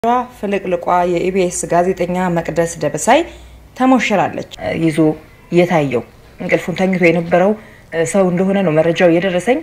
ፍልቅልቋ የኢቢኤስ ጋዜጠኛ መቅደስ ደበሳይ ተሞሽራለች። ይዞ የታየው እንቅልፉን ተኝቶ የነበረው ሰው እንደሆነ ነው መረጃው የደረሰኝ።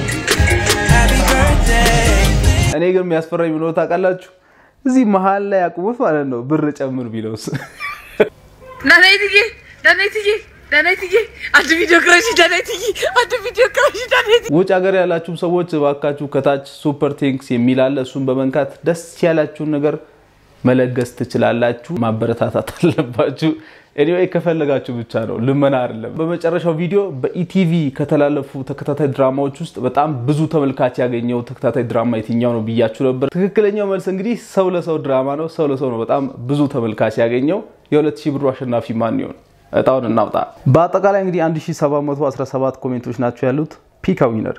እኔ ግን የሚያስፈራኝ ብሎ ታውቃላችሁ? እዚህ መሀል ላይ አቁሙት ማለት ነው። ብር ጨምር ቢለውስ ዳናይትዬ ዳናይትዬ ዳናይትዬ አንድ ቪዲዮ ክረሽ ዳናይትዬ አንድ ቪዲዮ ክረሽ ዳናይት ውጭ ሀገር ያላችሁም ሰዎች እባካችሁ ከታች ሱፐር ቴንክስ የሚል አለ። እሱን በመንካት ደስ ያላችሁን ነገር መለገስ ትችላላችሁ። ማበረታታት አለባችሁ። ኤኒዌይ ከፈለጋችሁ ብቻ ነው፣ ልመና አይደለም። በመጨረሻው ቪዲዮ በኢቲቪ ከተላለፉ ተከታታይ ድራማዎች ውስጥ በጣም ብዙ ተመልካች ያገኘው ተከታታይ ድራማ የትኛው ነው ብያችሁ ነበር። ትክክለኛው መልስ እንግዲህ ሰው ለሰው ድራማ ነው። ሰው ለሰው ነው በጣም ብዙ ተመልካች ያገኘው። የሁለት ሺህ ብሩ አሸናፊ ማን ይሆን? እጣውን እናውጣ። በአጠቃላይ እንግዲህ 1717 ኮሜንቶች ናቸው ያሉት። ፒክ ዊነር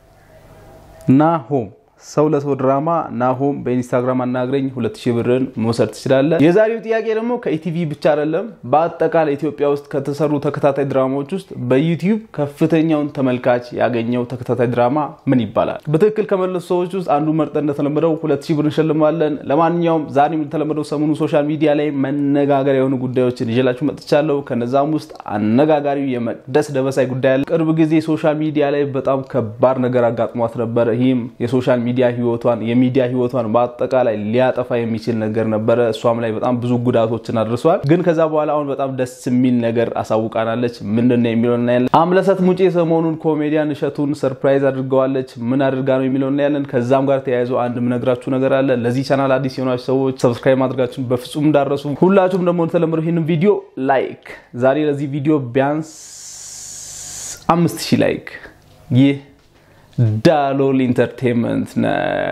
ናሆም ሰው ለሰው ድራማ ናሆም በኢንስታግራም አናግረኝ 2000 ብርን መውሰድ ትችላለህ። የዛሬው ጥያቄ ደግሞ ከኢቲቪ ብቻ አይደለም፣ በአጠቃላይ ኢትዮጵያ ውስጥ ከተሰሩ ተከታታይ ድራማዎች ውስጥ በዩቲዩብ ከፍተኛውን ተመልካች ያገኘው ተከታታይ ድራማ ምን ይባላል? በትክክል ከመለሱ ሰዎች ውስጥ አንዱ መርጠን እንደተለመደው 2000 ብር እንሸልማለን። ለማንኛውም ዛሬም እንደተለመደው ሰሞኑ ሶሻል ሚዲያ ላይ መነጋገሪያ የሆኑ ጉዳዮችን ይዤላችሁ መጥቻለሁ። ከነዛም ውስጥ አነጋጋሪው የመቅደስ ደበሳይ ጉዳይ አለ። ቅርብ ጊዜ ሶሻል ሚዲያ ላይ በጣም ከባድ ነገር አጋጥሟት ነበር። ይህም የሶሻል ሚዲያ ህይወቷን የሚዲያ ህይወቷን በአጠቃላይ ሊያጠፋ የሚችል ነገር ነበረ። እሷም ላይ በጣም ብዙ ጉዳቶችን አድርሷል። ግን ከዛ በኋላ አሁን በጣም ደስ የሚል ነገር አሳውቃናለች። ምንድን ነው የሚለው እናያለን። አምለሰት ሙጬ ሰሞኑን ኮሜዲያን እሸቱን ሰርፕራይዝ አድርገዋለች። ምን አድርጋ ነው የሚለው እናያለን። ከዛም ጋር ተያይዞ አንድ ምነግራችሁ ነገር አለ። ለዚህ ቻናል አዲስ የሆናችሁ ሰዎች ሰብስክራይብ ማድረጋችሁን በፍጹም እንዳረሱ። ሁላችሁም ደግሞ እንደተለመደው ይህንን ቪዲዮ ላይክ ዛሬ ለዚህ ቪዲዮ ቢያንስ አምስት ሺህ ላይክ ይህ ዳሎል ኢንተርቴንመንት ነው።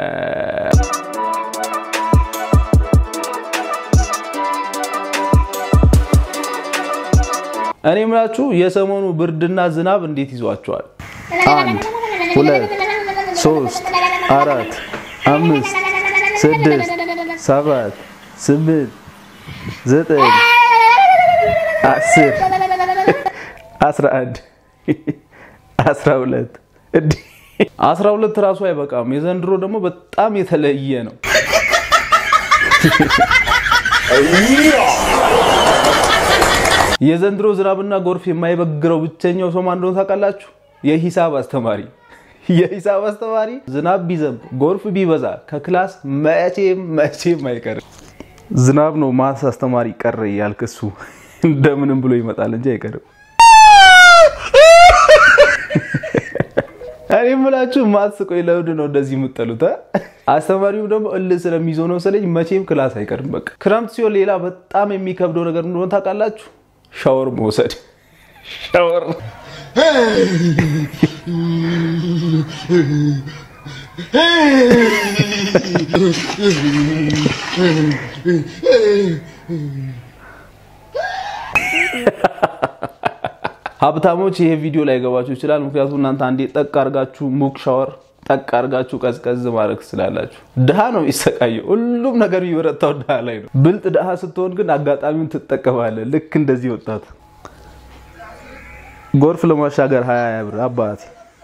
እኔ የምላችሁ የሰሞኑ ብርድና ዝናብ እንዴት ይዟቸዋል? አንድ ሁለት ሶስት አራት አምስት ስድስት ሰባት ስምንት ዘጠኝ አስር አስራ አንድ አስራ ሁለት አስራ ሁለት ራሱ አይበቃም። የዘንድሮ ደግሞ በጣም የተለየ ነው። የዘንድሮ ዝናብና ጎርፍ የማይበግረው ብቸኛው ሰው ማን እንደሆነ ታውቃላችሁ? የሂሳብ አስተማሪ። የሂሳብ አስተማሪ ዝናብ ቢዘንብ ጎርፍ ቢበዛ ከክላስ መቼም መቼም አይቀርም። ዝናብ ነው ማስ አስተማሪ ቀረ እያልክ እሱ እንደምንም ብሎ ይመጣል እንጂ አይቀርም። እኔ የምላችሁ ማትስ ቆይ ለምንድን ነው እንደዚህ የምጠሉት? አስተማሪውም ደግሞ እልህ ስለሚይዘው ነው መሰለኝ መቼም ክላስ አይቀርም። በቃ ክረምት ሲሆን ሌላ በጣም የሚከብደው ነገር እንደሆነ ታውቃላችሁ? ሻወር መውሰድ። ሻወር ሀብታሞች ይሄ ቪዲዮ ላይ ገባችሁ ይችላል። ምክንያቱም እናንተ አንዴ ጠቅ አርጋችሁ ሙቅ ሻወር ጠቅ አርጋችሁ ቀዝቀዝ ማድረግ ትችላላችሁ። ድሃ ነው የሚሰቃየው። ሁሉም ነገር የሚበረታው ድሃ ላይ ነው። ብልጥ ድሃ ስትሆን ግን አጋጣሚውን ትጠቀማለህ። ልክ እንደዚህ ወጣት ጎርፍ ለማሻገር ሀያ ሀያ ብር አባቴ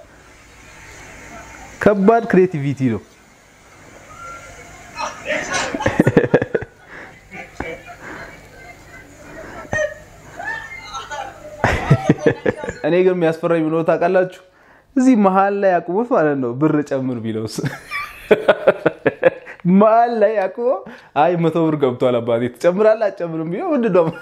ከባድ ክሬቲቪቲ ነው። እኔ ግን የሚያስፈራኝ ብሎ ታውቃላችሁ? እዚህ መሀል ላይ አቁሞት ማለት ነው ብር ጨምር ቢለውስ መሀል ላይ አቁሞ አይ መቶ ብር ገብቷል አባቴ ትጨምራለህ አትጨምርም ቢለው ምንድን ነው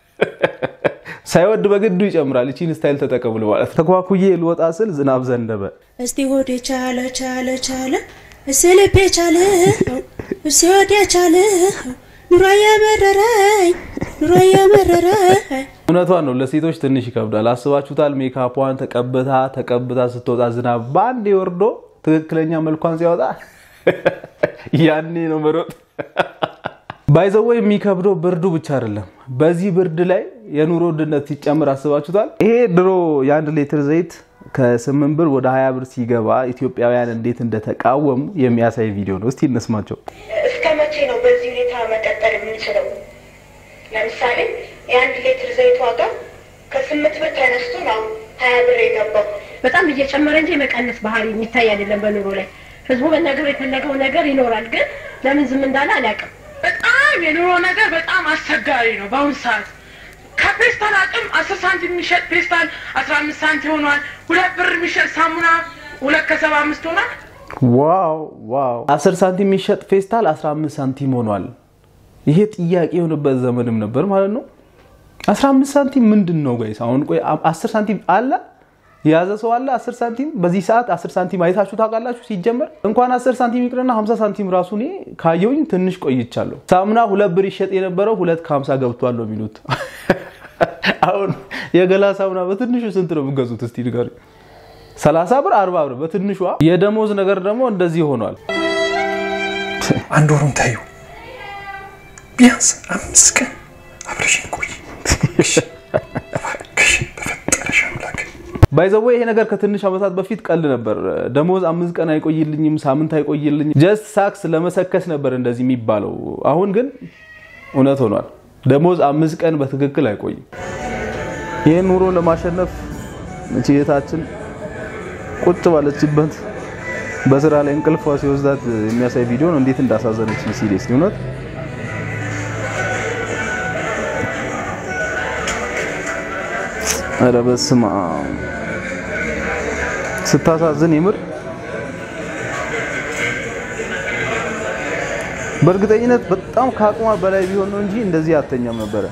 ሳይወድ በግዱ ይጨምራል። ይቺን ስታይል ተጠቀሙ ማለት ተኳኩዬ ልወጣ ስል ዝናብ ዘነበ። እስቲ ሆዴ ቻለ ቻለ ቻለ እስቲ ልቤ ቻለ እስቲ ሆዴ ቻለ ኑሮ የመረረኝ ኑሮ የመረረኝ እውነቷን ነው። ለሴቶች ትንሽ ይከብዳል። አስባችሁታል? ሜካፑን ተቀብታ ተቀብታ ስትወጣ ዝናብ በአንዴ ወርዶ ትክክለኛ መልኳን ሲያወጣ ያኔ ነው መሮጥ። ባይዘወ የሚከብደው ብርዱ ብቻ አይደለም። በዚህ ብርድ ላይ የኑሮ ውድነት ሲጨምር አስባችሁታል? ይሄ ድሮ የአንድ ሊትር ዘይት ከስምንት ብር ወደ ሀያ ብር ሲገባ ኢትዮጵያውያን እንዴት እንደተቃወሙ የሚያሳይ ቪዲዮ ነው። እስቲ እንስማቸው። እስከ መቼ ነው በዚህ ሁኔታ መቀጠል የምንችለው? ለምሳሌ የአንድ ሊትር ዘይት ዋጋ ከስምንት ብር ተነስቶ ነው ሀያ ብር የገባው። በጣም እየጨመረ እንጂ የመቀነስ ባህሪ የሚታይ አይደለም በኑሮ ላይ። ህዝቡ መናገር የፈለገው ነገር ይኖራል፣ ግን ለምን ዝም እንዳለ አላውቅም። በጣም የኑሮ ነገር በጣም አስቸጋሪ ነው በአሁኑ ሰዓት። ከፔስታል አቅም አስር ሳንቲም የሚሸጥ ፔስታል አስራ አምስት ሳንቲም ሆኗል። ሁለት ብር የሚሸጥ ሳሙና ሁለት ከሰባ አምስት ሆኗል። ዋው ዋው! 10 ሳንቲም የሚሸጥ ፌስታል 15 ሳንቲም ሆኗል። ይሄ ጥያቄ የሆነበት ዘመንም ነበር ማለት ነው። 15 ሳንቲም ምንድን ነው ጋይስ? አሁን ቆይ 10 ሳንቲም አለ የያዘ ሰው አለ 10 ሳንቲም በዚህ ሰዓት 10 ሳንቲም አይታችሁ ታውቃላችሁ? ሲጀመር እንኳን 10 ሳንቲም ይቅርና 50 ሳንቲም ራሱ እኔ ካየውኝ ትንሽ ቆይቻለሁ። ሳሙና ሁለት ብር ይሸጥ የነበረው ሁለት ከ50 ገብቷል ነው የሚሉት። አሁን የገላ ሳሙና በትንሹ ስንት ነው የምትገዙት? እስቲ ንገሩኝ። 30 ብር 40 ብር በትንሿ። የደሞዝ ነገር ደግሞ እንደዚህ ሆኗል። አንድ ወሩን ታዩ ቢያንስ አምስት ቀን አብረሽን ቆይ እባክሽን በፈጠረሽ አምላክ ባይዘዌ ይሄ ነገር ከትንሽ ዓመታት በፊት ቀል ነበር። ደሞዝ አምስት ቀን አይቆይልኝም፣ ሳምንት አይቆይልኝም፣ ጀስት ሳክስ ለመሰከስ ነበር እንደዚህ የሚባለው። አሁን ግን እውነት ሆኗል። ደሞዝ አምስት ቀን በትክክል አይቆይም። ይህን ኑሮ ለማሸነፍ እህታችን ቁጭ ባለችበት በስራ ላይ እንቅልፏ ሲወስዳት የሚያሳይ ቪዲዮ ነው። እንዴት እንዳሳዘነች ሲሪየስ እውነት ኧረ በስመ አብ ስታሳዝን የምር በእርግጠኝነት በጣም ከአቅሟ በላይ ቢሆን ነው እንጂ እንደዚህ አተኛም ነበረ።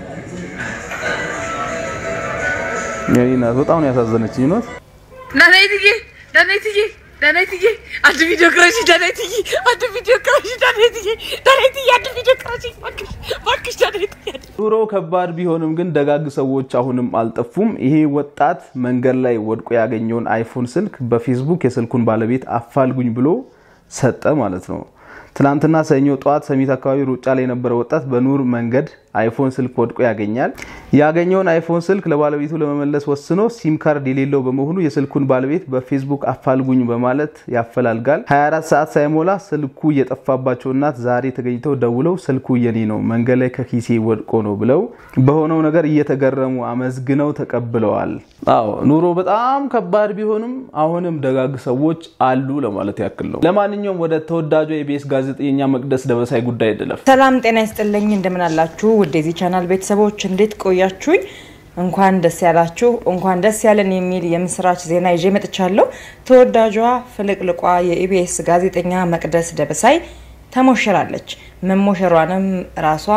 የኔ እናት በጣም ነው ያሳዘነችኝ እውነት። ዳናይትዬ ዳናይትዬ ዳናይትዬ አንድ ቪዲዮ ቅረጪ ዳናይትዬ አንድ ቪዲዮ ቅረጪ ዳናይትዬ ዳናይትዬ አንድ ቪዲዮ ቅረጪ እባክሽ እባክሽ ዳናይትዬ አንድ ኑሮ ከባድ ቢሆንም ግን ደጋግ ሰዎች አሁንም አልጠፉም። ይሄ ወጣት መንገድ ላይ ወድቆ ያገኘውን አይፎን ስልክ በፌስቡክ የስልኩን ባለቤት አፋልጉኝ ብሎ ሰጠ ማለት ነው። ትናንትና ሰኞ ጠዋት ሰሚት አካባቢ ሩጫ ላይ የነበረ ወጣት በኑር መንገድ አይፎን ስልክ ወድቆ ያገኛል። ያገኘውን አይፎን ስልክ ለባለቤቱ ለመመለስ ወስኖ ሲም ካርድ የሌለው በመሆኑ የስልኩን ባለቤት በፌስቡክ አፋልጉኝ በማለት ያፈላልጋል። 24 ሰዓት ሳይሞላ ስልኩ የጠፋባቸው እናት ዛሬ ተገኝተው ደውለው ስልኩ የኔ ነው መንገድ ላይ ከኪሴ ወድቆ ነው ብለው በሆነው ነገር እየተገረሙ አመስግነው ተቀብለዋል። አዎ ኑሮ በጣም ከባድ ቢሆንም አሁንም ደጋግ ሰዎች አሉ ለማለት ያክል ነው። ለማንኛውም ወደ ተወዳጇ የኢቢኤስ ጋዜጠኛ መቅደስ ደበሳይ ጉዳይ አይደለም። ሰላም ጤና ይስጥልኝ። እንደምን አላችሁ? ውድ የዚህ ቻናል ቤተሰቦች እንዴት ቆያችሁኝ? እንኳን ደስ ያላችሁ፣ እንኳን ደስ ያለን የሚል የምስራች ዜና ይዤ መጥቻለሁ። ተወዳጇ ፍልቅልቋ የኢቢኤስ ጋዜጠኛ መቅደስ ደበሳይ ተሞሽራለች። መሞሸሯንም ራሷ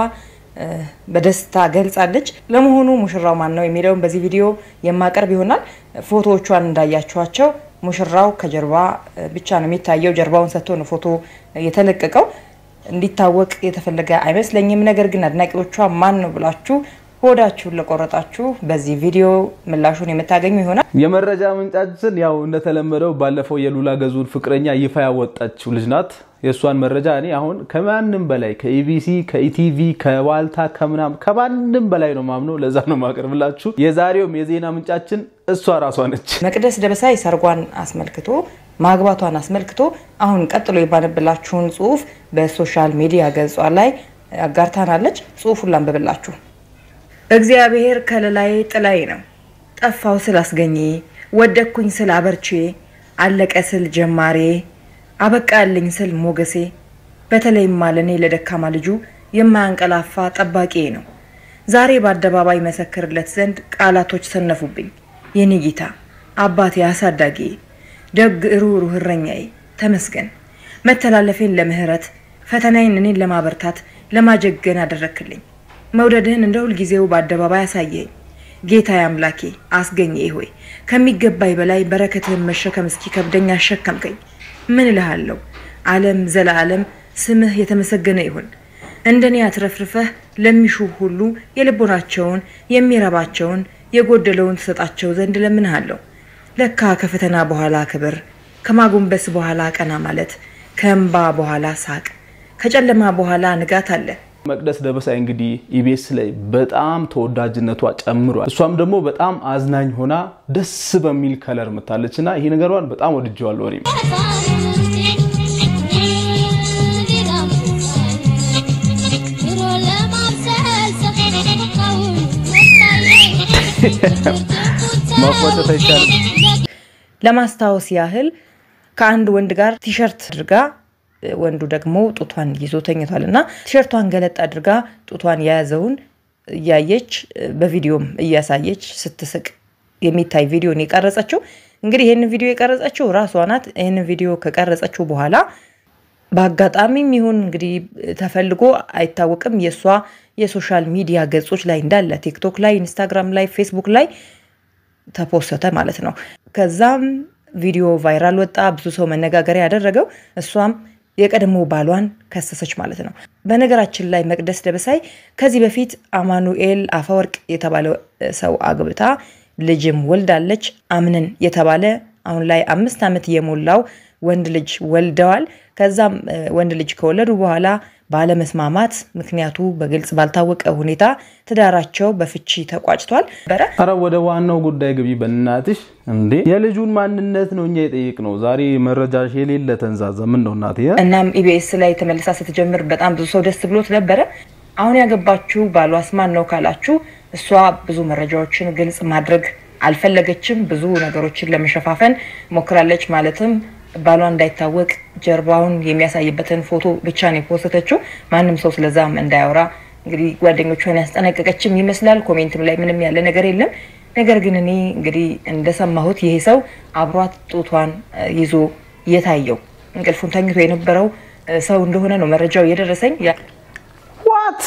በደስታ ገልጻለች። ለመሆኑ ሙሽራው ማን ነው የሚለውን በዚህ ቪዲዮ የማቀርብ ይሆናል። ፎቶዎቿን እንዳያችኋቸው ሙሽራው ከጀርባ ብቻ ነው የሚታየው። ጀርባውን ሰጥቶ ነው ፎቶ የተለቀቀው። እንዲታወቅ የተፈለገ አይመስለኝም። ነገር ግን አድናቂዎቿ ማን ነው ብላችሁ ሆዳችሁን ለቆረጣችሁ በዚህ ቪዲዮ ምላሹን የምታገኙ ይሆናል። የመረጃ ምንጫችን ያው እንደተለመደው ባለፈው የሉላ ገዙን ፍቅረኛ ይፋ ያወጣችው ልጅ ናት። የእሷን መረጃ እኔ አሁን ከማንም በላይ ከኢቢሲ፣ ከኢቲቪ፣ ከዋልታ ከምናም ከማንም በላይ ነው ማምነው። ለዛ ነው ማቀርብላችሁ። የዛሬውም የዜና ምንጫችን እሷ ራሷ ነች። መቅደስ ደበሳይ ሰርጓን አስመልክቶ ማግባቷን አስመልክቶ አሁን ቀጥሎ የባነብላችሁን ጽሁፍ በሶሻል ሚዲያ ገጿ ላይ አጋርታናለች። ጽሁፉን ላንብብላችሁ። እግዚአብሔር ከለላይ ጥላይ ነው። ጠፋው ስል አስገኜ፣ ወደኩኝ ስል አበርቼ፣ አለቀ ስል ጀማሬ፣ አበቃልኝ ስል ሞገሴ፣ በተለይማ ለእኔ ለደካማ ልጁ የማያንቀላፋ ጠባቂ ነው። ዛሬ በአደባባይ መሰክርለት ዘንድ ቃላቶች ሰነፉብኝ። የኔ ጌታ አባቴ አሳዳጊ ደግ ሩህሩህ እረኛዬ ተመስገን። መተላለፌን ለምህረት ፈተናዬን እኔን ለማበርታት ለማጀገን አደረክልኝ። መውደድህን እንደ ሁልጊዜው በአደባባይ አሳየኝ። ጌታዬ አምላኬ አስገኘ ሆይ ከሚገባኝ በላይ በረከትህን መሸከም እስኪ ከብደኝ አሸከምከኝ። ምን እልሃለሁ? ዓለም ዘለዓለም ስምህ የተመሰገነ ይሁን። እንደኔ አትረፍርፈህ ለሚሹ ሁሉ የልቦናቸውን የሚረባቸውን የጎደለውን ትሰጣቸው ዘንድ ለምንሃለሁ። ለካ ከፈተና በኋላ ክብር፣ ከማጎንበስ በኋላ ቀና ማለት፣ ከእንባ በኋላ ሳቅ፣ ከጨለማ በኋላ ንጋት አለ። መቅደስ ደበሳይ እንግዲህ ኢቢኤስ ላይ በጣም ተወዳጅነቷ ጨምሯል። እሷም ደግሞ በጣም አዝናኝ ሆና ደስ በሚል ከለር ምታለች እና ይሄ ነገሯን በጣም ወድጀዋለሁ እኔም ማቋጨት አይቻልም። ለማስታወስ ያህል ከአንድ ወንድ ጋር ቲሸርት አድርጋ ወንዱ ደግሞ ጡቷን ይዞ ተኝቷል እና ቲሸርቷን ገለጥ አድርጋ ጡቷን የያዘውን እያየች በቪዲዮም እያሳየች ስትስቅ የሚታይ ቪዲዮን የቀረጸችው እንግዲህ ይህንን ቪዲዮ የቀረጸችው ራሷ ናት። ይህንን ቪዲዮ ከቀረጸችው በኋላ በአጋጣሚም ይሁን እንግዲህ ተፈልጎ አይታወቅም የእሷ የሶሻል ሚዲያ ገጾች ላይ እንዳለ ቲክቶክ ላይ፣ ኢንስታግራም ላይ፣ ፌስቡክ ላይ ተፖሰተ ማለት ነው። ከዛም ቪዲዮ ቫይራል ወጣ፣ ብዙ ሰው መነጋገሪያ ያደረገው እሷም የቀድሞ ባሏን ከሰሰች ማለት ነው። በነገራችን ላይ መቅደስ ደበሳይ ከዚህ በፊት አማኑኤል አፈወርቅ የተባለ ሰው አግብታ ልጅም ወልዳለች። አምነን የተባለ አሁን ላይ አምስት ዓመት የሞላው ወንድ ልጅ ወልደዋል። ከዛም ወንድ ልጅ ከወለዱ በኋላ ባለመስማማት ምክንያቱ በግልጽ ባልታወቀ ሁኔታ ትዳራቸው በፍቺ ተቋጭቷል። በረ አረ ወደ ዋናው ጉዳይ ግቢ በእናትሽ። እንዴ የልጁን ማንነት ነው እኛ የጠየቅ ነው። ዛሬ መረጃሽ የሌለ ተንዛዛ። ምን ነው እናቴ? እናም ኢቢኤስ ላይ ተመልሳ ስትጀምር በጣም ብዙ ሰው ደስ ብሎት ነበረ። አሁን ያገባችው ባሏስ ማን ነው ካላችሁ፣ እሷ ብዙ መረጃዎችን ግልጽ ማድረግ አልፈለገችም። ብዙ ነገሮችን ለመሸፋፈን ሞክራለች። ማለትም ባሏ እንዳይታወቅ ጀርባውን የሚያሳይበትን ፎቶ ብቻ ነው የፖስተችው። ማንም ሰው ስለዛም እንዳያወራ እንግዲህ ጓደኞቿን ያስጠነቀቀችም ይመስላል። ኮሜንትም ላይ ምንም ያለ ነገር የለም። ነገር ግን እኔ እንግዲህ እንደሰማሁት ይሄ ሰው አብሯት ጡቷን ይዞ የታየው እንቅልፉን ተኝቶ የነበረው ሰው እንደሆነ ነው መረጃው የደረሰኝ። ዋት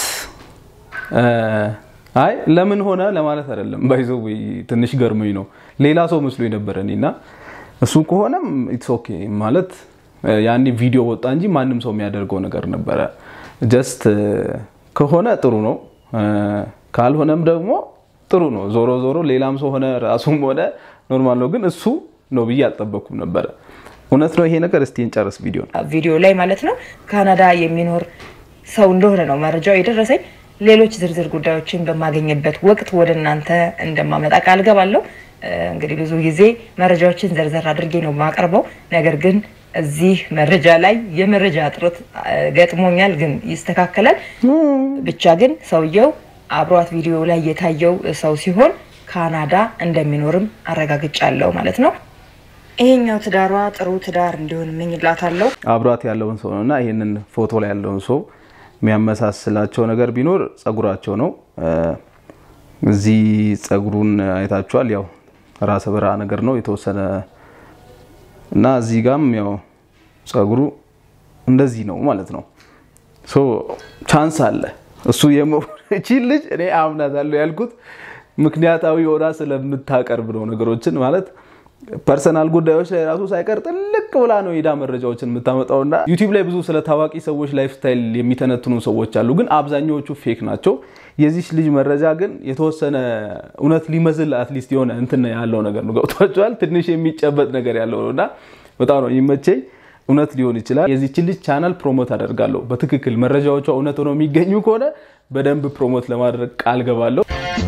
አይ ለምን ሆነ ለማለት አይደለም። ባይዘው ትንሽ ገርሞኝ ነው። ሌላ ሰው መስሎ የነበረ እኔና እሱ ከሆነም ኢትስ ኦኬ ማለት ያኔ ቪዲዮ ወጣ እንጂ ማንም ሰው የሚያደርገው ነገር ነበረ። ጀስት ከሆነ ጥሩ ነው፣ ካልሆነም ደግሞ ጥሩ ነው። ዞሮ ዞሮ ሌላም ሰው ሆነ ራሱም ሆነ ኖርማል ነው። ግን እሱ ነው ብዬ አልጠበኩም ነበረ። እውነት ነው ይሄ ነገር። እስቲ እንጨርስ ቪዲዮ ቪዲዮ ላይ ማለት ነው ካናዳ የሚኖር ሰው እንደሆነ ነው መረጃው የደረሰኝ። ሌሎች ዝርዝር ጉዳዮችን በማገኝበት ወቅት ወደ እናንተ እንደማመጣ ቃል ገባለሁ። እንግዲህ ብዙ ጊዜ መረጃዎችን ዘርዘር አድርጌ ነው የማቀርበው። ነገር ግን እዚህ መረጃ ላይ የመረጃ እጥረት ገጥሞኛል፣ ግን ይስተካከላል። ብቻ ግን ሰውየው አብሯት ቪዲዮ ላይ የታየው ሰው ሲሆን ካናዳ እንደሚኖርም አረጋግጫለሁ ማለት ነው። ይሄኛው ትዳሯ ጥሩ ትዳር እንዲሆን እመኝላታለሁ። አብሯት ያለውን ሰው ነው እና ይህንን ፎቶ ላይ ያለውን ሰው የሚያመሳስላቸው ነገር ቢኖር ጸጉራቸው ነው። እዚህ ጸጉሩን አይታችኋል። ያው ራሰ በራ ነገር ነው የተወሰነ እና እዚህ ጋም ያው ጸጉሩ እንደዚህ ነው ማለት ነው። ሶ ቻንስ አለ እሱ የመቺን ልጅ እኔ አምናታለሁ ያልኩት ምክንያታዊ ሆና ስለምታቀርብ ነው ነገሮችን ማለት ፐርሰናል ጉዳዮች ላይ ራሱ ሳይቀር ጥልቅ ብላ ነው ሄዳ መረጃዎችን የምታመጣው እና ዩቲዩብ ላይ ብዙ ስለ ታዋቂ ሰዎች ላይፍ ስታይል የሚተነትኑ ሰዎች አሉ፣ ግን አብዛኛዎቹ ፌክ ናቸው። የዚች ልጅ መረጃ ግን የተወሰነ እውነት ሊመስል አትሊስት የሆነ እንትን ያለው ነገር ነው። ገብቷቸዋል። ትንሽ የሚጨበጥ ነገር ያለው ነው እና በጣም ነው የሚመቸኝ። እውነት ሊሆን ይችላል። የዚችን ልጅ ቻናል ፕሮሞት አደርጋለሁ። በትክክል መረጃዎቿ እውነት ሆነው የሚገኙ ከሆነ በደንብ ፕሮሞት ለማድረግ ቃል ገባለሁ።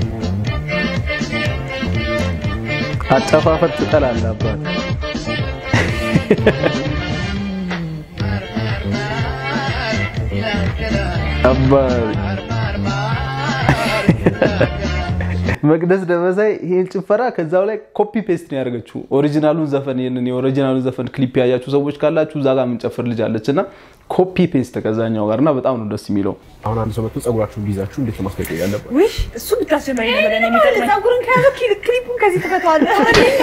አጨፋፈር ትጠላለህ አባት መቅደስ ደበሳይ ይሄን ጭፈራ ከዛው ላይ ኮፒ ፔስት ነው ያደርገችው። ኦሪጂናሉን ዘፈን ይሄንን የኦሪጂናሉን ዘፈን ክሊፕ ያያችሁ ሰዎች ካላችሁ እዛ ጋር የምንጨፍር ልጅ አለች እና ኮፒ ፔስት ከዛኛው ጋር እና በጣም ነው ደስ የሚለው። አሁን አንድ ሰው መጥቶ ጸጉራችሁን ቢይዛችሁ እንዴት ነው ማስጠንቀቅ ያለበት? ውይ እሱ ብታስጀመሪ ነው በለን የሚጠቅመኝ። ጸጉርን ከያዘ ክሊፑን ከዚህ ትፈተዋለህ።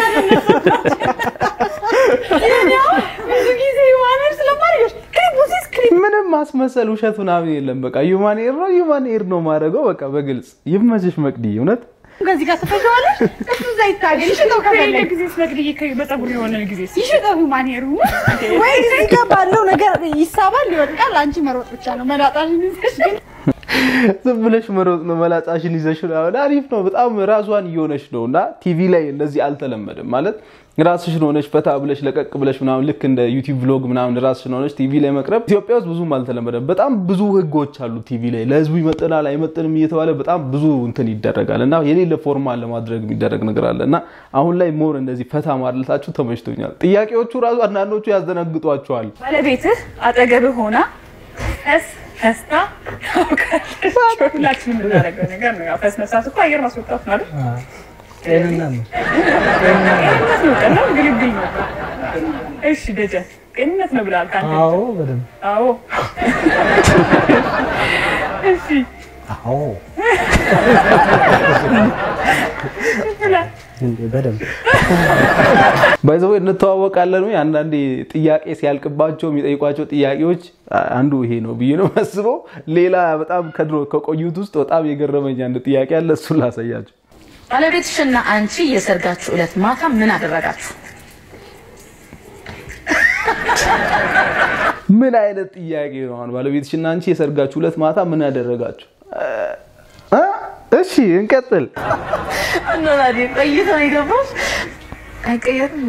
ብዙ ጊዜ ማነር ስለማድረግ ክሊፑ ሲስ ክሊፕ ምንም ማስመሰል ውሸት ምናምን የለም። በቃ ዩማን ኤር ነው ዩማን ኤር ነው ማድረገው። በቃ በግልጽ ይመችሽ መቅዲ እውነት ከዚህ ጋር ትፈተዋለህ። እሱ እዛ ይታገል ይሽጠው ከፈለግ ጊዜ ስለግድዬ በጸጉር የሆነ ጊዜ ይሽጠው ማኔሩ ወይ እዚህ ጋር ባለው ነገር ይሳባል ይወድቃል። አንቺ መሮጥ ብቻ ነው መላጣሽን ይዘሽ ግን ዝም ብለሽ መሮጥ ነው። መላጫሽን ይዘሽ ነው። አሪፍ ነው። በጣም ራሷን እየሆነች ነው እና ቲቪ ላይ እንደዚህ አልተለመደም ማለት ራስሽን ሆነሽ ፈታ ብለሽ ለቀቅ ብለሽ ምናምን ልክ እንደ ዩቲዩብ ቭሎግ ምናምን ራስሽን ሆነሽ ቲቪ ላይ መቅረብ ኢትዮጵያ ውስጥ ብዙም አልተለመደም። በጣም ብዙ ህጎች አሉ ቲቪ ላይ ለህዝቡ ይመጥናል አይመጥንም እየተባለ በጣም ብዙ እንትን ይደረጋል እና የሌለ ፎርማል ለማድረግ የሚደረግ ነገር አለ እና አሁን ላይ ሞር እንደዚህ ፈታ ማለታችሁ ተመችቶኛል። ጥያቄዎቹ ራሱ አንዳንዶቹ ያዘነግጧቸዋል። ባለቤትህ አጠገብህ ሆና ፈስ ፈስታ ታውቃለች። ሁላችንም የምናደርገው ነገር ነው። ያው ፈስ መሳት እኮ አየር ማስወጣት ማለት ጤንነት ነው። ቀላል ግልግል ነው። እሺ ደጀን ጤንነት ነው ብለሃል ከአንተ አዎ በደንብ አዎ እሺ አዎ እንዴ በደንብ ባይዘው እንተዋወቃለን ወይ? አንዳንዴ ጥያቄ ሲያልቅባቸው የሚጠይቋቸው ጥያቄዎች አንዱ ይሄ ነው ብዬ ነው የማስበው። ሌላ በጣም ከድሮ ከቆዩት ውስጥ በጣም የገረመኝ አንድ ጥያቄ አለ። እሱን ላሳያቸው። ባለቤትሽና አንቺ የሰርጋችሁ ዕለት ማታ ምን አደረጋችሁ? ምን አይነት ጥያቄ ነው? አሁን ባለቤትሽና አንቺ የሰርጋችሁ ዕለት ማታ ምን ያደረጋችሁ? እ? እሺ እንቀጥል። እናላዲ ቆይቶ ነው የገባው። አይቀየርም።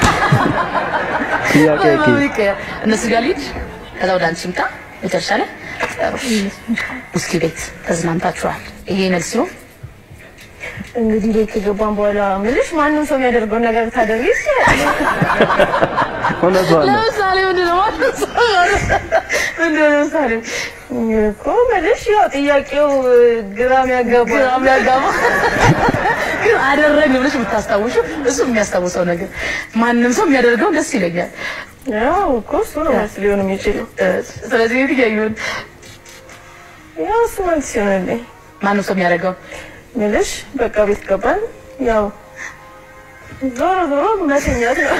ጥያቄ በምን ይቀየር? እነሱ ጋር ልሂድ፣ ከዛ ወደ አንቺ ምጣ። መጨረሻ ላይ ውስኪ ቤት ተዝናንታችኋል። ይሄ መልስ ነው። እንግዲህ ቤት ከገባን በኋላ ምልሽ ማንም ሰው የሚያደርገውን ነገር ታደርጊ ይችላል። እውነቷን ነው። ለምሳሌ ምንድን ነው ማለት ነው? ምንድን ነው ለምሳሌ እኮ ምልሽ ያው ጥያቄው ግራም ያጋባ ግራም ያጋባ ግን አደረግን ብለሽ የምታስታውሹ እሱ የሚያስታውሰው ነገር ማንም ሰው የሚያደርገው ደስ ይለኛል። ያው እኮ እሱ ነው መልስ ሊሆን የሚችለው። ስለዚህ የትኛው ይሁን? ያው እሱ መልስ ይሆንልኝ። ማንም ሰው የሚያደርገው ምልሽ በቃ ቤት ገባን ያው ዞሮ ዞሮ መተኛት ነው።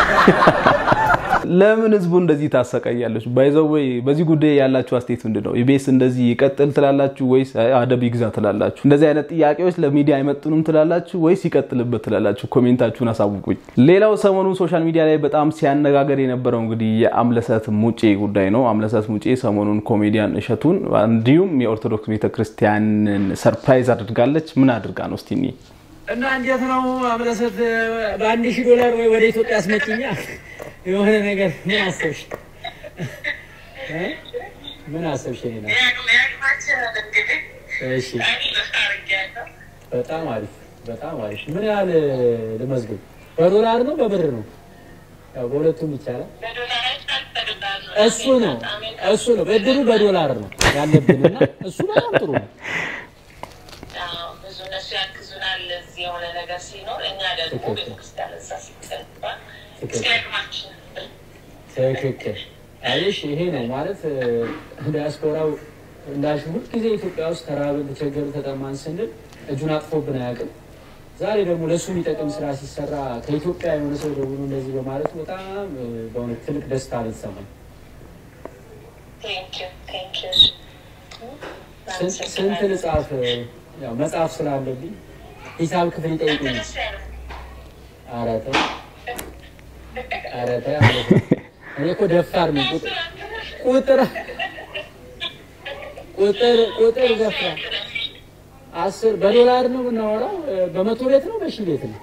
ለምን ህዝቡ እንደዚህ ታሰቃያለች? ባይዘው ወይ በዚህ ጉዳይ ያላችሁ አስተያየት ምንድን ነው? ኢቢኤስ እንደዚህ ይቀጥል ትላላችሁ ወይስ አይ አደብ ይግዛ ትላላችሁ? እንደዚህ አይነት ጥያቄዎች ለሚዲያ አይመጥኑም ትላላችሁ ወይስ ይቀጥልበት ትላላችሁ? ኮሜንታችሁን አሳውቁኝ። ሌላው ሰሞኑን ሶሻል ሚዲያ ላይ በጣም ሲያነጋገር የነበረው እንግዲህ የአምለሰት ሙጬ ጉዳይ ነው። አምለሰት ሙጬ ሰሞኑን ኮሜዲያን እሸቱን እንዲሁም የኦርቶዶክስ ቤተክርስቲያንን ሰርፕራይዝ አድርጋለች። ምን አድርጋ ነው እስቲ እንይ። እና እንዴት ነው አምለሰት በአንድ ሺህ ዶላር ወይ ወደ ኢትዮጵያ አስመጭኛ የሆነ ነገር ምን አሰብሽ? እ? ምን አሰብሽ? እኔ ነው እሺ፣ በጣም አሪፍ በጣም አሪፍ። ምን ያህል ልመዝግብ? በዶላር ነው በብር ነው? ያው በሁለቱም ይቻላል። እሱ ነው እሱ ነው ብድሩ በዶላር ነው ያለብንና እሱ በጣም ጥሩ ነው። ብዙ እነሱ ያግዙናል። እዚህ የሆነ ነገር ሲኖር እኛ ደግሞ ቤተክርስቲያን እዛ ሲገባ ሲያቅማችን ትክክል አየሽ፣ ይሄ ነው ማለት ዲያስፖራው እንዳልሽ ሁልጊዜ ኢትዮጵያ ውስጥ ተራብን፣ ተቸገርን፣ ተጠማን ስንል እጁን አጥፎብን አያውቅም። ዛሬ ደግሞ ለእሱ የሚጠቅም ስራ ሲሰራ ከኢትዮጵያ የሆነ ሰው ደውሎ እንደዚህ በማለቱ በጣም በእውነት ትልቅ ደስታ ነው የተሰማኝ። ስንት- ስንት ልጻፍ? ያው መጽሐፍ ስላለብኝ ሂሳብ ክፍል ይጠይቁኛል። ኧረ ተው ኧረ ተው ማለት ነው። እኔ እኮ ደፋር ነኝ። ቁጥር ቁጥር ቁጥር ቁጥር ደፋር አስር በዶላር ነው የምናወራው። በመቶ ቤት ነው በሺህ ቤት ነው?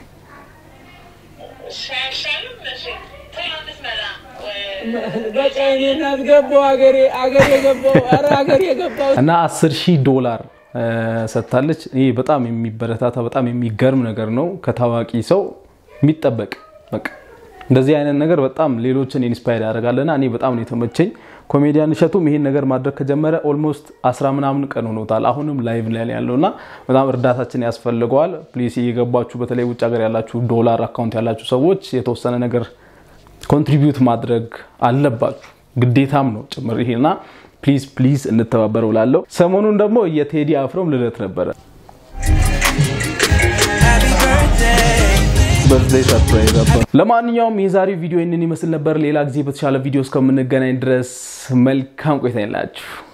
በቃ እኔ እናት ገባሁ አገሬ አገሬ ገባሁ ኧረ አገሬ ገባሁ እና 10 ሺህ ዶላር ሰጥታለች። ይህ በጣም የሚበረታታ በጣም የሚገርም ነገር ነው። ከታዋቂ ሰው የሚጠበቅ በቃ እንደዚህ አይነት ነገር በጣም ሌሎችን ኢንስፓየር ያደርጋልና እኔ በጣም ነው የተመቸኝ። ኮሜዲያን እሸቱም ይሄን ነገር ማድረግ ከጀመረ ኦልሞስት አስራ ምናምን ቀን ሆኖታል። አሁንም ላይቭ ላይ ነው ያለው እና በጣም እርዳታችን ያስፈልገዋል። ፕሊስ እየገባችሁ በተለይ ውጭ ሀገር ያላችሁ ዶላር አካውንት ያላችሁ ሰዎች የተወሰነ ነገር ኮንትሪቢዩት ማድረግ አለባችሁ፣ ግዴታም ነው ጭምር ይሄና ፕሊዝ ፕሊዝ እንተባበረው ላለው ሰሞኑን ደግሞ የቴዲ አፍሮም ልደት ነበረ። በርዝዴይ ሰርፕራይዝ ነበር። ለማንኛውም የዛሬው ቪዲዮ ይህንን ይመስል ነበር። ሌላ ጊዜ በተሻለ ቪዲዮ እስከምንገናኝ ድረስ መልካም ቆይታ ይላችሁ።